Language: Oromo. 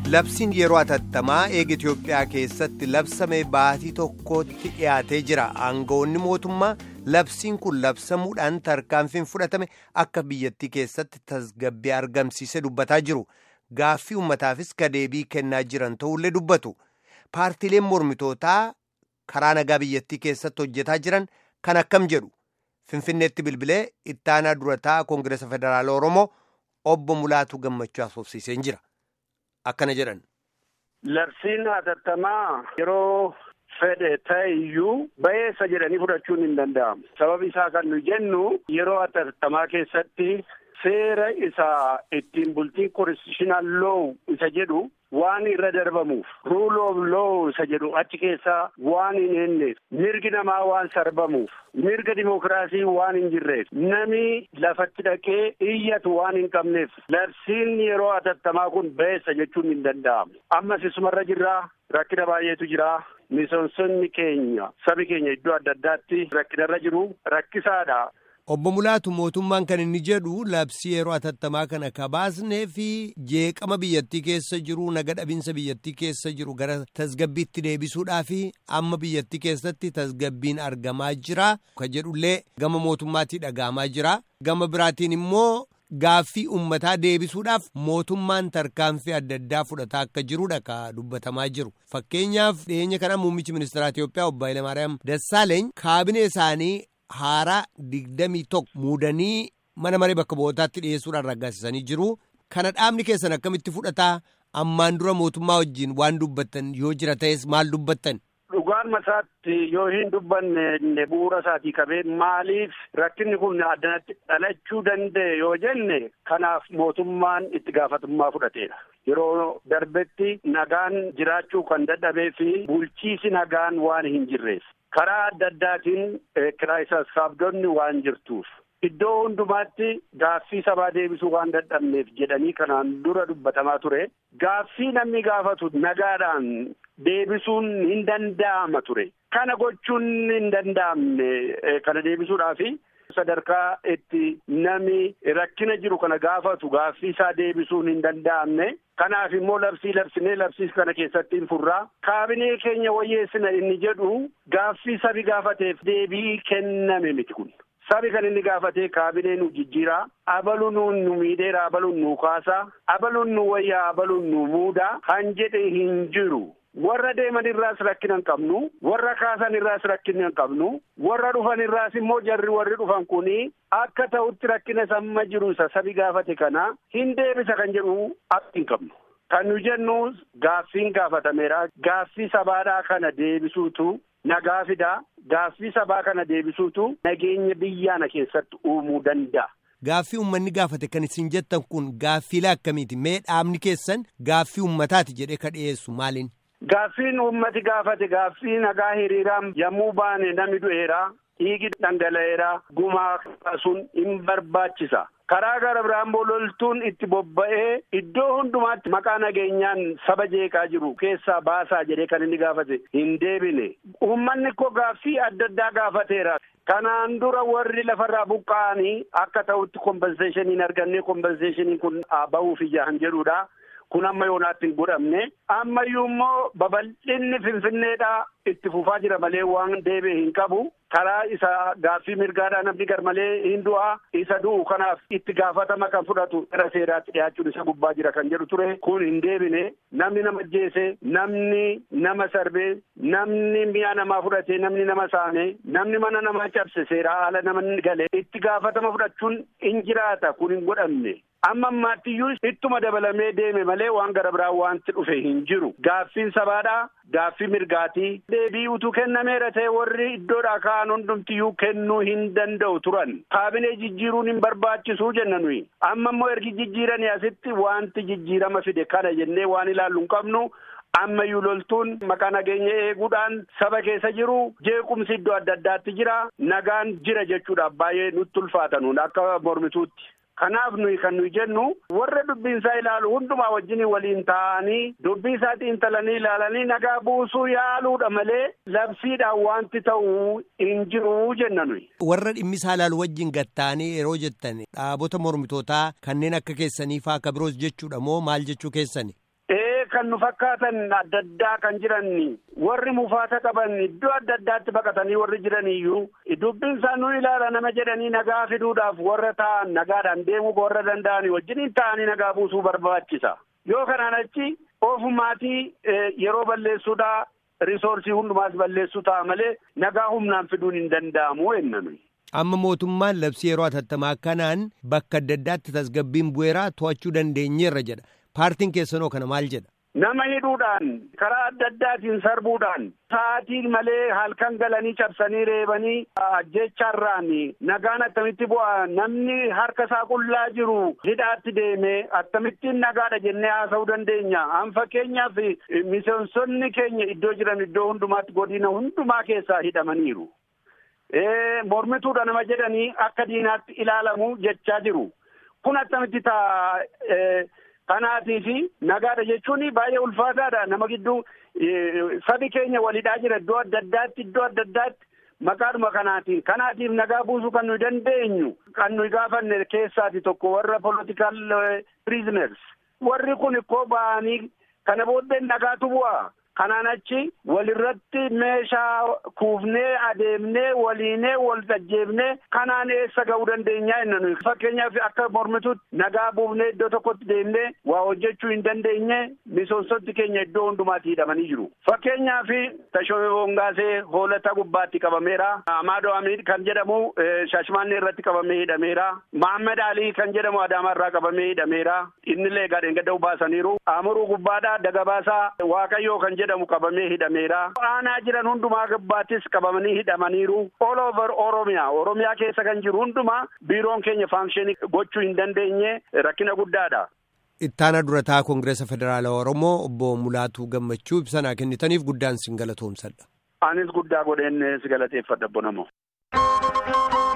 Labsiin yeroo atattamaa eega Itoophiyaa keessatti labsame baatii tokkotti dhiyaatee jira. Aangawoonni mootummaa labsiin kun labsamuudhaan tarkaanfiin fudhatame akka biyyattii keessatti tasgabbii argamsiise dubbataa jiru. Gaaffii uummataafis deebii kennaa jiran ta'ullee dubbatu. Paartiileen mormitootaa karaa nagaa biyyattii keessatti hojjetaa jiran kan akkam jedhu. Finfinneetti bilbilee ittaanaa durataa Koongireesa Federaala Oromoo obbo Mulaatu Gammachuu asoofsiiseen jira. Akkana jedhan. Labsiin hatattamaa yeroo fedhe ta'e iyyuu ba'eessa jedhanii fudhachuun hin danda'amu. Sababi isaa kan nu jennu yeroo hatattamaa keessatti seera isaa ittiin bultiin konstitutional law isa jedhu waan irra darbamuuf rule of law isa jedhu achi keessaa waan hin eenneef mirgi namaa waan sarbamuuf mirga dimokiraasii waan hin jirreef nami lafatti dhaqee iyyatu waan hin qabneef labsiin yeroo hatattamaa kun ba'eessa jechuun hin danda'amu ammas isumarra jirraa rakkina baay'eetu jira miseensonni keenya sabi keenya iddoo adda addaatti rakkinarra jiru rakkisaadha. Obbo Mulaatu mootummaan kan inni jedhu labsii yeroo hatattamaa kana kabaasnee fi jeeqama biyyattii keessa jiru naga dhabinsa biyyattii keessa jiru gara tasgabbiitti deebisuudhaa fi amma biyyattii keessatti tasgabbiin argamaa jira. Kan jedhullee gama mootummaatii dhaga'amaa jira. Gama biraatiin immoo gaaffii uummataa deebisuudhaaf mootummaan tarkaanfii adda addaa fudhataa akka jirudha ka dubbatamaa jiru. Fakkeenyaaf dhiyeenya kana muummichi ministeeraa Itoophiyaa obbo Hayilamaariyaam Dassaaleeny kaabinee isaanii. haaraa digdamii tokko muudanii mana maree bakka bu'ootaatti dhiyeessuudhaan raggaasisanii jiru. Kana dhaabni keessan akkamitti fudhataa ammaan dura mootummaa wajjin waan dubbattan yoo jira ta'es maal dubbattan? Dhugaan masaatti yoo hin dubbanne bu'uura isaatii qabee maaliif rakkinni kun addanatti dhalachuu danda'e yoo jenne kanaaf mootummaan itti gaafatamummaa fudhateera. Yeroo darbetti nagaan jiraachuu kan dadhabee fi bulchiisi nagaan waan hin jirreef. karaa adda addaatiin kiraayisaas kaabdonni waan jirtuuf iddoo hundumaatti gaaffii sabaa deebisuu waan dadhabneef jedhanii kanaan dura dubbatamaa ture gaaffii namni gaafatu nagaadhaan deebisuun hin danda'ama ture kana gochuun hin danda'amne kana deebisuudhaafi sadarkaa itti namni rakkina jiru kana gaafatu gaaffii isaa deebisuun hin danda'amne kanaaf immoo labsii labsinee labsii kana keessatti hin furraa kaabinee keenya wayyeessina inni jedhu gaaffii sabi gaafateef deebii kenname miti kun sabi kan inni gaafatee kaabinee nu jijjiiraa abaluun nu miidheera abaluun nu kaasaa abaluun nu wayyaa abaluun nu muudaa kan jedhe hin jiru. warra deeman irraas rakkina hin qabnu warra kaasan irraas rakkina hin qabnu warra dhufan irraas immoo jarri warri dhufan kuni akka ta'utti rakkina samma jiru isa sabi gaafate kana hin deebisa kan jedhu akka hin qabnu. Kan nu jennu gaaffiin gaafatameera gaaffii sabaadhaa kana deebisuutu nagaa fidaa gaaffii sabaa kana deebisuutu nageenya biyyaana keessatti uumuu danda'a. Gaaffii uummanni gaafate kan isin jettan kun gaaffiilee akkamiiti? Mee dhaabni keessan gaaffii uummataati jedhee ka dhiyeessu maaliin? Gaaffiin uummati gaafate gaaffii nagaa hiriiraan yommuu baane namni du'eera dhiigi dhangala'eera gumaa kaasuun hin barbaachisa. Karaa gara biraan loltuun itti bobba'ee iddoo hundumaatti maqaa nageenyaan saba jeeqaa jiru keessaa baasaa jedhee kan inni gaafate hin deebine. Uummanni koo gaaffii adda addaa gaafateera. Kanaan dura warri lafarraa buqqa'anii akka ta'utti kompenseeshinii hin arganne kompenseeshiniin kun bahuuf ijaan jedhudha. kun amma yoonaatti hin godhamne ammayyuu immoo babal'inni finfinneedhaa itti fufaa jira malee waan deebi'e hin qabu karaa isa gaaffii mirgaadhaa namni gar malee hin du'a isa du'u kanaaf itti gaafatama kan fudhatu gara seeraatti dhiyaachuun isa gubbaa jira kan jedhu ture kun hin deebine namni nama ajjeese namni nama sarbee namni mi'a namaa fudhate namni nama saame namni mana namaa cabse seeraa ala nama gale itti gaafatama fudhachuun hin jiraata kun hin godhamne. amma ammaattiyyuu ittuma dabalamee deeme malee waan gara biraa wanti dhufe hin jiru gaaffiin sabaadhaa gaaffii mirgaatii deebii utuu kennameera ta'e warri iddoodhaa ka'an hundumtiyyuu kennuu hin danda'u turan kaabinee jijjiiruun hin barbaachisuu jenna nuyi amma immoo ergi jijjiiranii asitti wanti jijjiirama fide kana jennee waan ilaallu hin qabnu ammayyuu loltuun maqaa nageenya eeguudhaan saba keessa jiru jeequmsi iddoo adda addaatti jira nagaan jira jechuudhaaf baay'ee nutti ulfaatanuun akka mormituutti. Kanaaf nuyi kan nuyi jennu warra dubbiinsaa ilaalu hundumaa wajjin waliin taa'anii dubbii isaatii intalanii ilaalanii nagaa buusuu yaaluudha malee labsiidhaan wanti ta'uu hin jiru jenna nuyi. Warra dhimmisaa ilaalu wajjin gatta'anii yeroo jettan dhaabota mormitootaa kanneen akka keessanii faa akka biroos jechuudha moo maal jechuu keessani? kan nu fakkaatan adda addaa kan jiran warri mufaata qaban iddoo adda addaatti baqatanii warri jiraniyyuu dubbiin isaan nu ilaala nama jedhanii nagaa fiduudhaaf warra ta'an nagaadhaan deemuu warra danda'anii wajjiniin ta'anii nagaa buusuu barbaachisa. Yoo kanaan achi ofumaatii yeroo balleessuudhaa risoorsii hundumaas balleessuu ta'a malee nagaa humnaan fiduun hin danda'amu enname. Amma mootummaan labsii yeroo atattamaa kanaan bakka adda addaatti tasgabbiin bu'eeraa to'achuu dandeenyeerra jedha. Paartiin keessanoo kana maal jedha? Nama hidhuudhaan karaa adda addaatiin sarbuudhaan sa'aatii malee halkan galanii cabsanii reebanii ajjechaarraan nagaan attamitti bu'a namni harka isaa qullaa jiru hidhaatti deemee akkamittiin nagaadha jennee haasa'uu dandeenya. An fakkeenyaaf miseensonni keenya iddoo jiran iddoo hundumaatti godina hundumaa keessaa hidhamaniiru. mormituudha nama jedhanii akka diinaatti ilaalamu jechaa jiru. Kun akkamitti ta'a kanaatii fi nagaadha jechuun baay'ee ulfaataadha. Nama gidduu sabi keenya walidhaa jira iddoo adda addaatti iddoo adda addaatti maqaadhuma kanaatiin. Kanaatiif nagaa buusuu kan nuyi dandeenyu kan nuyi gaafanne keessaati tokko warra political prisoners. Warri kun ikkoo ba'anii kana booddee nagaatu bu'a. Kanaan achi walirratti meeshaa kuufnee adeemnee waliinee wal tajjeebnee kanaan eessa ga'uu dandeenyaa jenna nuyi. Fakkeenyaaf akka mormituutti nagaa buufnee iddoo tokkotti deemnee waa hojjechuu hin dandeenye miseensonni keenya iddoo hundumaatti hidhamanii jiru. Fakkeenyaaf Tashooyee Hongaasee hoolata gubbaatti qabameera. Amaadoo Amiid kan jedhamu Shaashmaannee irratti qabamee hidhameera. Mahammad Alii kan jedhamu Adaamaa irraa qabamee hidhameera. Innillee gadheen gadda baasaniiru. Amuruu gubbaadhaa Dagabaasaa Waaqayyoo kan jedhamu. jedhamu qabamee hidhameera. Aanaa jiran hundumaa gubbaattis qabamanii hidhamaniiru. All over Oromiyaa. Oromiyaa keessa kan jiru hundumaa biiroon keenya faanksheenii gochuu hin dandeenye rakkina guddaadha. Ittaana durataa Koongireesa Federaalawaa Oromoo obbo Mulaatuu Gammachuu ibsanaa kennitaniif guddaan sin galatoomsadha. Anis guddaa godheen si galateeffadha bonamoo.